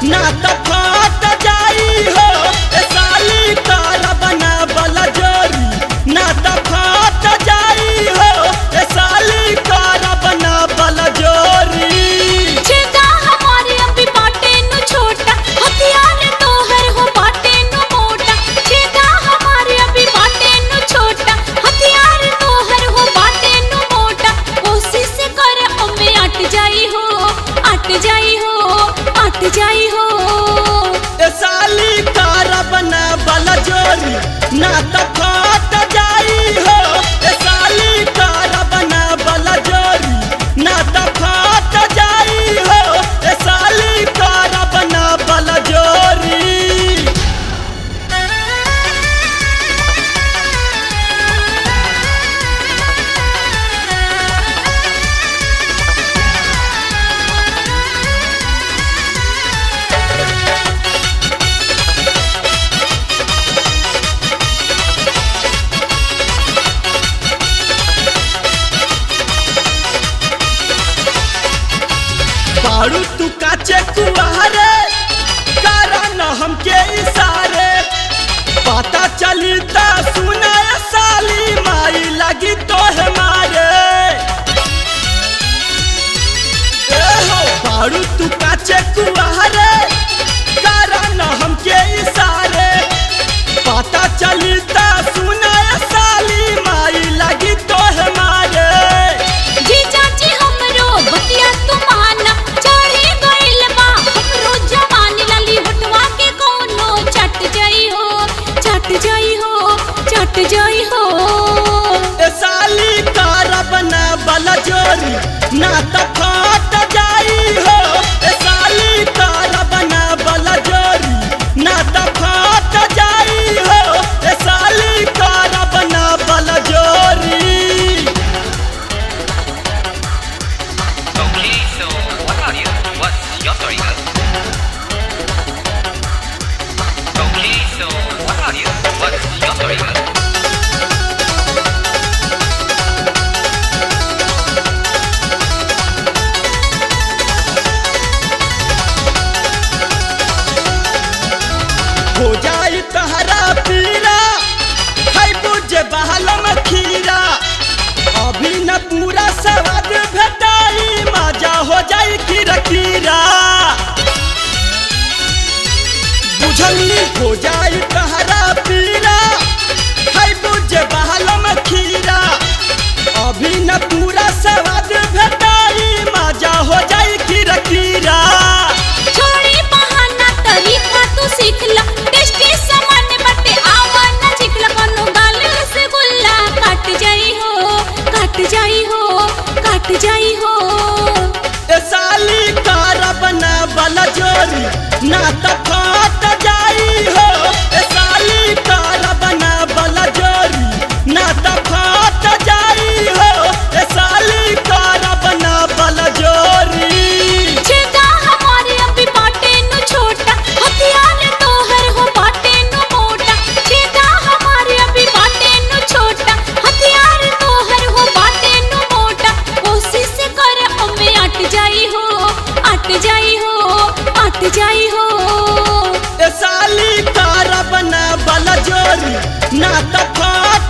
ना त फट जाई हो ए साली तारा बना बला जोरी ना त फट जाई हो ए साली तारा बना बला जोरी छेदा हमारे अभी बाटे नु छोटा हथियार तोहर हो बाटे नु मोटा छेदा हमारे अभी बाटे नु छोटा हथियार तोहर हो बाटे नु मोटा कोशिश कर ओमे अट जाई हो अट जाई हो अट जाई हो ए साली तारा बना बला जोरी ना त फट जाई हो ए साली तारा बना बला जोरी ना त फट जाई हो ए साली तारा बना बला जोरी बारू तू काचे कुआरे कारण हमके इशारे पता चली ता सुना ए साली माई लगी तो हमारे ए हो बारू तू काचे कुआरे कारण हमके इशारे पता चली ता सुना ए साली माई लगी तो हमारे जी चाची हमरो बतिया तुमाना चढ़े गइल बा हमरो जवानी लाली हटवा के कोनो चट जाई हो चट जाई हो चट जाई हो ए साली तारा बना बला जोरी ना त फट जाई हो ए साली तारा बना बला जोरी ना त फट जाई हो ए साली तारा बना बला जोरी Okay, so what are you? What's your story, girl? Okay, so what are you? What's your story, girl? हो जाई तहरा पीरा है बुझे बहलम खीरा अभी न पूरा स्वाद भेटाई मजा हो जाई खीरा खीरा बुझली हो जाई तहरा पीरा है बुझे बहलम खीरा अभी न पूरा स्वाद भेटाई मजा हो जाई खीरा खीरा छोड़ी बहाना तरीका तू सीख ला टेस्टी सामान बटे आवा ना चिकला कोनो गाल से गुल्ला काट जाई हो काट जाई हो काट जाई हो ए साली तारा बना बला जोरी ना त फट जाई हो ए साली तारा बना बला जोरी ना त फट जाई हो ए साली तारा बना बला जोरी छेदा हमारे अभी बाटे नु छोटा हथियार तोहर हो बाटे नु मोटा छेदा हमारे अभी बाटे नु छोटा हथियार तोहर हो बाटे नु मोटा कोशिश कर ओमे अट जाई हो अट जाई हो अट जाई हो ए साली तारा बना बला जोरी ना त फट